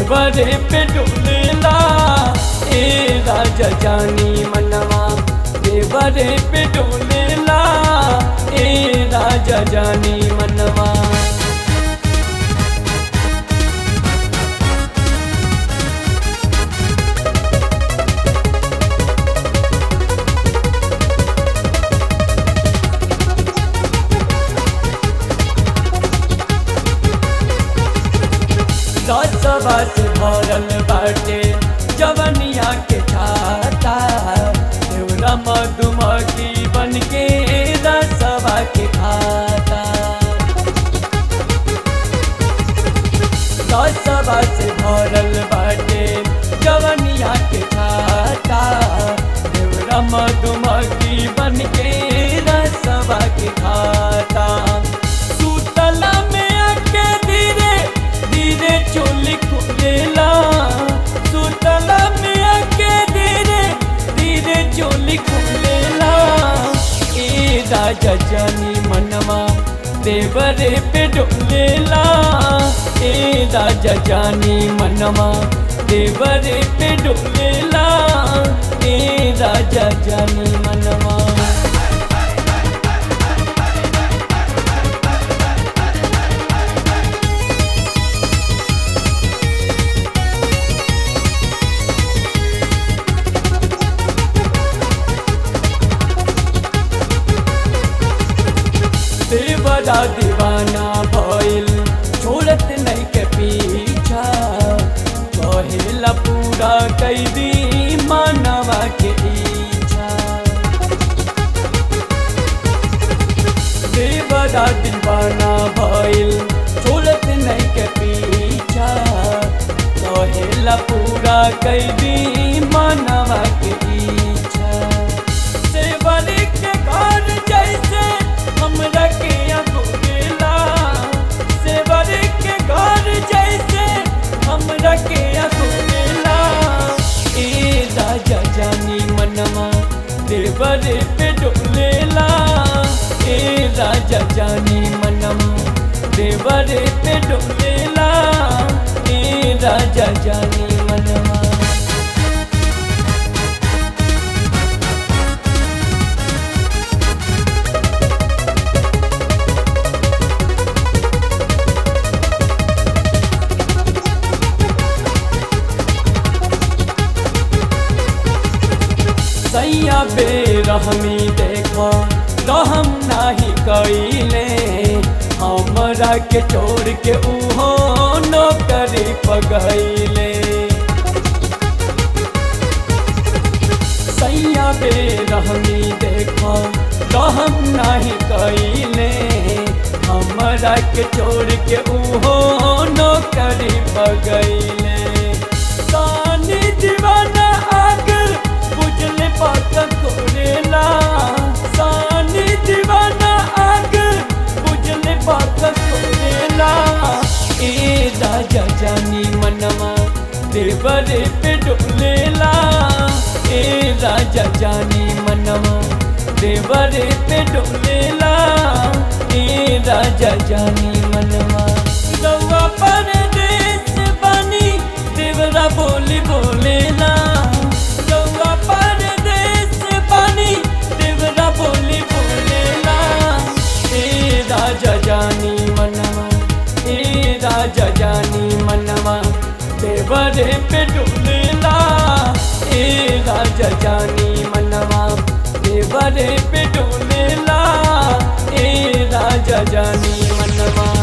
देवरे पे डोलेला ए राजा जानी मनवा देवरे पे डोलेला ए राजा जानी मनवा रसवा से भरल बाटे जवनिया के छाता देवरा मधुमक्खी बन के रसवा के खाता रसवा से भरल बाटे जवनिया के छाता देवरा मधुमक्खी बन के रसवा के खाता सुतला में आके धीरे धीरे चोली खुलेला सुतला में आके धीरे धीरे चोली खुलेला ए राजा जानी मनवा देवरे पे डोलेला ए राजा जानी मनवा देवरे पे डोलेला ए राजा जानी मनवा देवरा दीवाना भइल छोड़त नहीं के पीछा कहेला पूरा कैदी मानवा के इच्छा देवरा दीवाना भइल छोड़त नहीं के पीछा कहेला पूरा कैदी मानवा के इच्छा सेवरी के घर जैसे हमरा के अगोरेला सेवरी के घर जैसे हमरा के अगोरेला ए राजा जानी मनवा देवरे पे डोलेला ए राजा जानी मनवा देवरे पे डोलेला ए राजा जानी मनवा सैया बेरहमी देखो रहम नाही कैले हमरा के छोड़ के उहो नौकरी पगैले सैया बेरहमी देखो रहम नाही कैले हमरा के छोड़ के उहो नौकरी पगैले सानी दीवाना आग बुझले पात कोरेला सानी दीवाना आग बुझले पात कोरेला ए राजा जानी मनवा देवरे पे डोलेला ए राजा जानी मनवा देवरे पे डोलेला ए राजा जानी मनवा रउआ परदेस बनी देवरा बोली बोलेला रउआ परदेस बनी देवरा बोली बोलेला ए राजा जानी मनवा ए राजा जानी मनवा देवरे पे डोलेला ए राजा जानी मनवा देवरे पे डोलेला ए राजा जानी मनवा